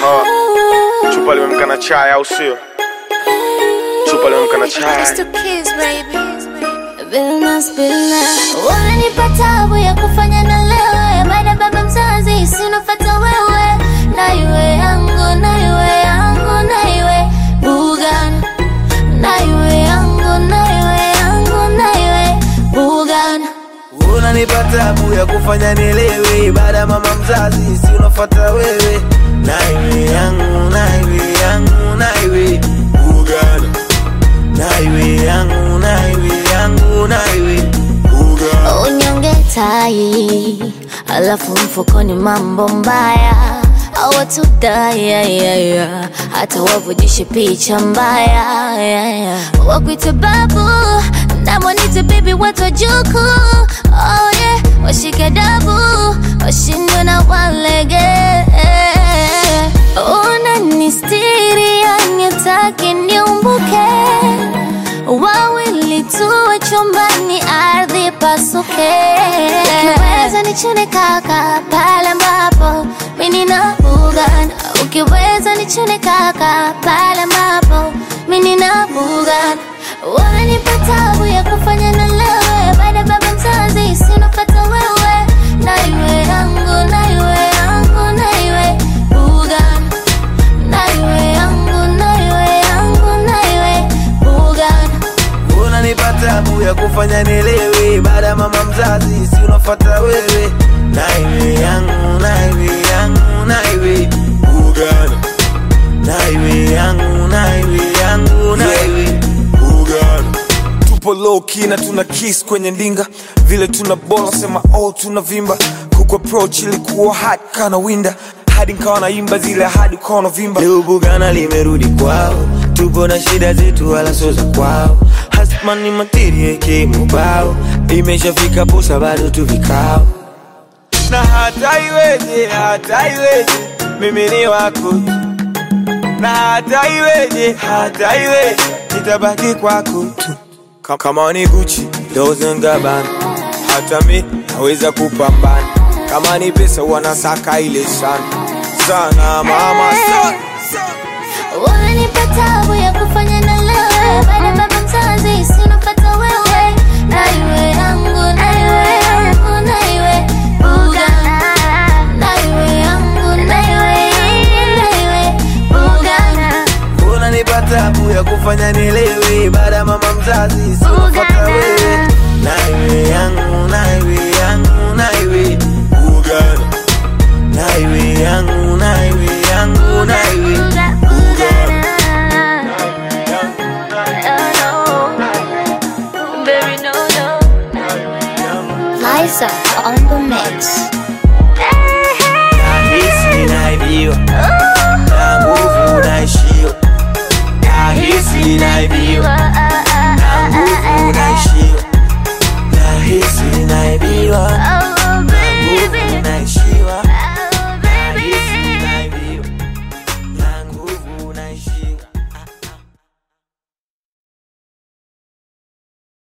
Uh, chupa limemka na chai au sio? Chupa limemka na chai. Unanipa tabu ya kufanya na lewe baada baba mzazi sinofata wewe na iwe yangu na iwe yangu na iwe bugan na iwe yangu na iwe yangu na iwe bugan unanipa tabu ya kufanya nilewe baada ya mama mzazi si unafuata wewe naiwe yangu naiwe yangu naiwe ugana naiwe yangu naiwe yangu naiwe ugana unyonge tai alafu mfukoni mambo mbaya awatudayayaya hata wavujishe picha mbaya yeah, yeah. wakwite babu namwanite bibi watojuku oh, yeah. washike dabu washindwe na walege unanistiri yanitaki niumbuke wawili tuwe chumbani ardhi pasuke ukiweza nichune kaka pale ambapo mimi na bugan ukiweza nichune kaka pale ambapo mimi na bugan wanipa tabu ya kufanya na lewe baada baba mzazi sinopata wewe na iwe yangu na iwe yangu na iwe bugan na iwe yangu na iwe yangu na iwe bugan unanipa tabu ya kufanya nilewe baada ya mama mzazi si unafuata wewe naiwe yangu naiwe yangu naiwe ugana naiwe yangu naiwe yangu naiwe ugana Tupo low key na tuna kiss kwenye ndinga, vile tuna bola sema oh tuna vimba. Kuku approach ilikuwa hard kana winda, hadi nikawa naimba zile hadi ukawa unavimba. leo bugana limerudi kwao tupo na shida zetu wala sio za kwao hasmani materia ikimubao imeshafika posa bado tu vikao na hata iweje, hata iweje, mimi ni wako tu. na hata iweje, hata iweje, nitabaki kwako tu. Ka- Kama ni Gucci, Dolce and Gabbana, hata mi naweza kupambana. Kama ni pesa wanasaka ile sana sana, mama sana. Unanipa tabu ya kufanya na lewe baada baba mzazi sinopata wewe na iwe yangu na iwe yangu na iwe buga na iwe yangu na iwe na iwe buga unanipa tabu ya kufanya nilewe baada ya mama mzazi sinafata wewe naiwe yangu naiwe yangu naiwe ugana naiwe yangu naiwe yangu naiwe ugana Liza on the mix. nahisi naibiwa na nguvu naishi